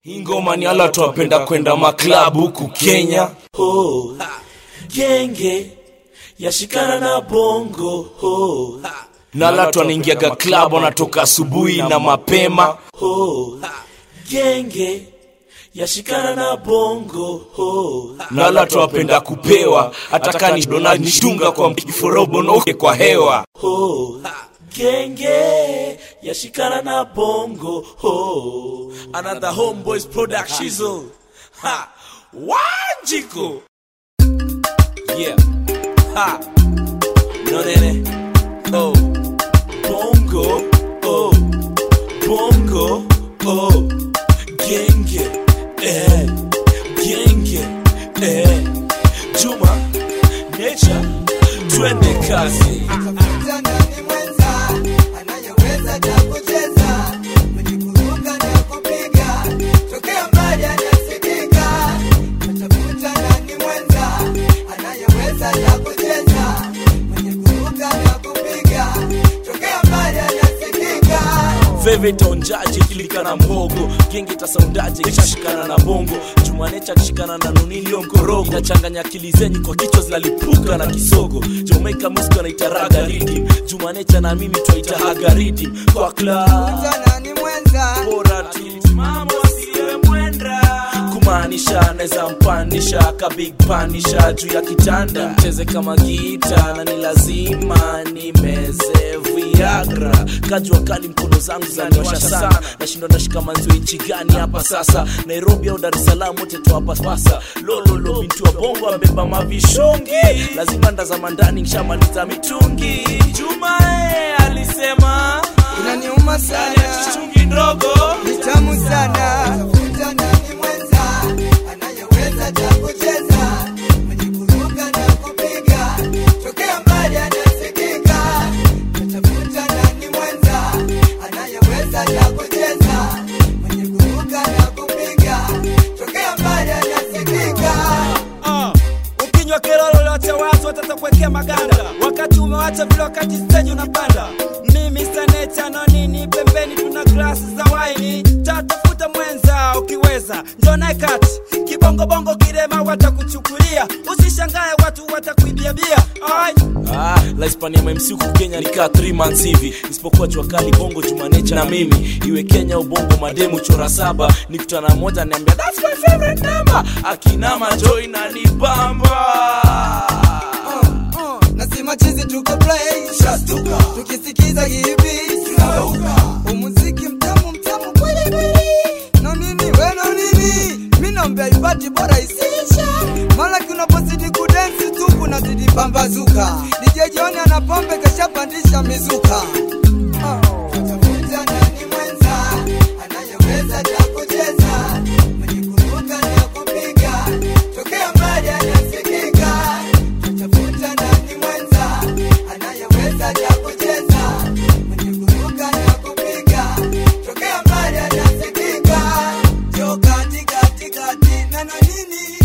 Hii ngoma ni ala twapenda kwenda maklabu huku Kenya. ho genge yashikana na bongo ho Na ala twanaingiaga klabu wanatoka asubuhi na mapema. ho genge yashikana na bongo ho Na ala twapenda kupewa hata kani dona nishtunga kwa mkiforobo na uke kwa hewa. ho genge yashikana na bongo ho Another homeboys production. Shizzle. Ha. Wanjiko. Yeah. Ha. No nene. Oh. bongo oh bongo oh genge eh genge eh juma nature twende kazi Tafuta nani mwenza anayeweza cha kucheza, mwenye kuruka na kupiga, tokea mbali anasikika. Tafuta nani mwenza anayeweza cha kucheza, mwenye kuruka na kupiga, tokea mbali anasikika. Favorite onjaje kilikana mbogo genge tasaundaje kishashikana na bongo jumanecha kishikana na nunilio mkorogo inachanganya akili zenyu kwa kichwa zinalipuka na kisogo Jamaica music wanaitaraga rhythm jumanecha na mimi twaitahaga rhythm kwa club Tafuta nani mwenza bora tulimamo asiye mwenda kumaanisha naweza mpandisha ka big panisha juu ya kitanda mcheze kama gita na ni lazima nimeze viagra kajua kali mkono zangu zaniosha sana nashindwa nashika manzio nchi gani hapa sasa nairobi au dar es salaam wote tuwapa pasa lololo bintu wa bongo ambeba mavishungi lazima ndazama ndani nshamaliza mitungi jumae alisema inaniuma sana, chungi ndogo ni tamu sana. Tafuta nani mwenza anayeweza cha kucheza, mwenye kuruka na kupiga, tokea mbali anasikika. Tafuta nani mwenza anayeweza cha kucheza, mwenye kuruka na kupiga, tokea mbali anasikika. Ah, ukinywa kelolo lote watu watatakuwekea maganda wakati umewacha vile wakati stage unapanda mimi saneta na nini pembeni tuna glasi za waini tatafuta mwenza ukiweza njona kati kibongobongo kirema watakuchukulia usishangae watu watakuibia bia Ai. Ah, la Hispania MMC huku Kenya nikaa 3 months hivi isipokuwa jua kali bongo jumanecha na mimi iwe Kenya ubongo mademu chora saba nikutana moja niambia that's my favorite number akinama joy na nibamba Uh, nasema chizi tuko play tukisikiza hivi umuziki mtamu mtamu kweli kweli na nini we na nini mi naombea ibati bora isisha mara kunapozidi kudensi tu kunazidi pambazuka DJ John ana pombe kashapandisha mizuka Uh, tafuta nani mwenza anayeweza cha kucheza mwenye kuruka na kupiga tokea mbali anasikika tafuta nani mwenza anayeweza cha kucheza mwenye kuruka na kupiga tokea mbali anasikika jo kati kati kati nana nini